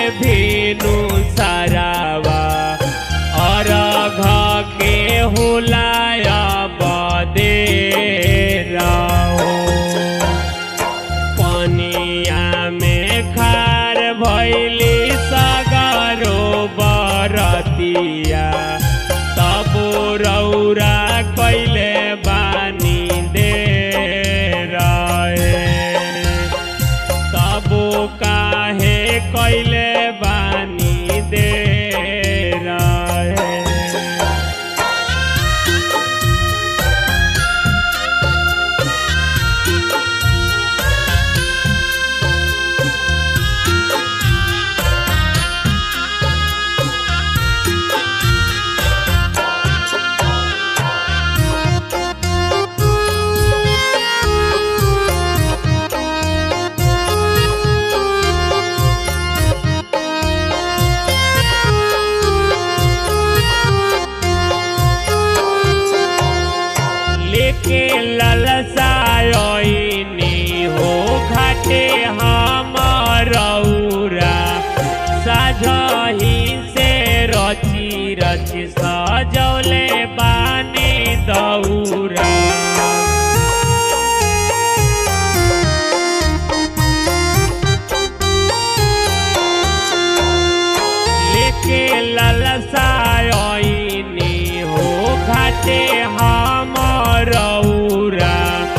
भीनु सरावा अरघ के हुलाया बदे रहो पनिया में खार भैली सगरो बरतिया तब रौरा कैले बानी दे रहे तबो काहे कैले बानी दे रहे लेके ललसायनी हो घाटे हमरौरा साझही से रची रची सजौले बानी दौरा लेके ललसायनी हो घाटे हमरौरा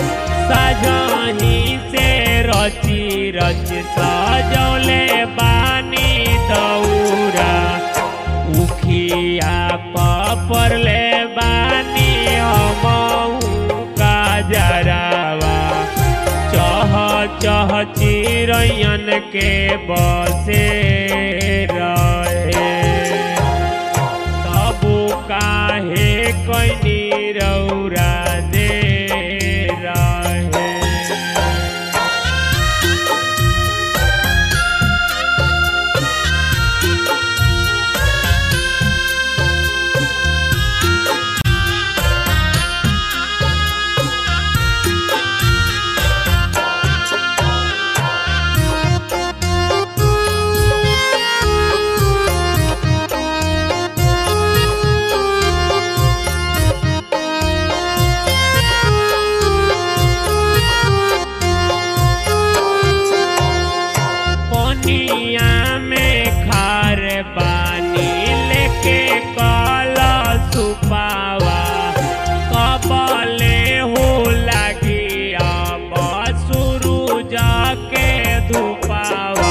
सजनी से रची रच सजौले बानी दौरा उखिया पपरले बानी हमहू का जरावा चह चह चिरैयन के बसे रहे तबु काहे कैनी रौरा दे रहे पनिया में खार पानी लेके कल सुपावा कबले हो लगी अब शुरू जाके धुपावा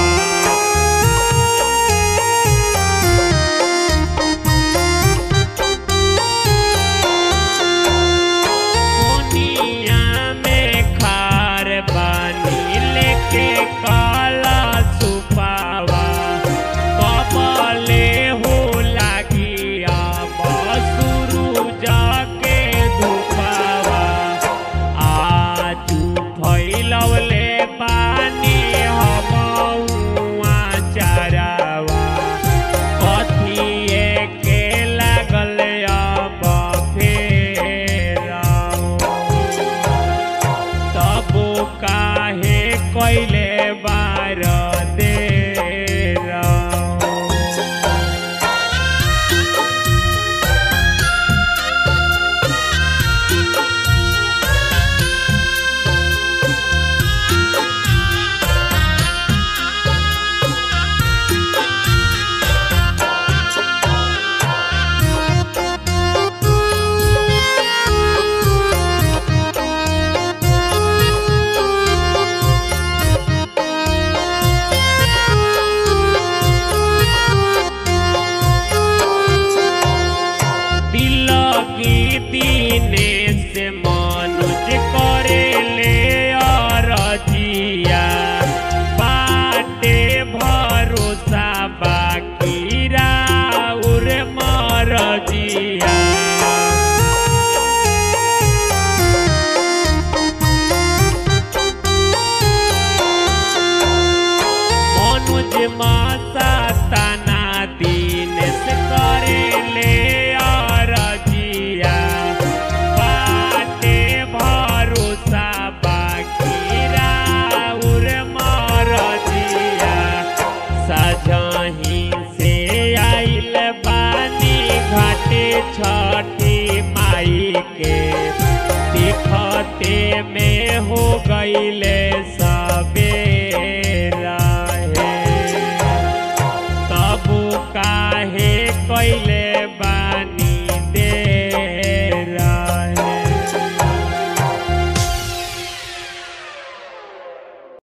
दुनिया में खार बानी लेके काला सुपावा कबले हो लागी अब शुरू जाके धुपावा आजू फैलवले बानी हमहुआ चारावा कथिए के लागल अब फेराओ तबो काहे कैले बार दे तिलकी दीने से मनुज करे ले अरजिया बाटे भरोसा बाकी राउर मरजिया मनुज मासा तना दीन से करे ले अरजिया बाटे भरोसा बाकी राउर मरजिया सजही छठी माई के दिखते में हो गईले सबेरा हे तब काहे कैले बा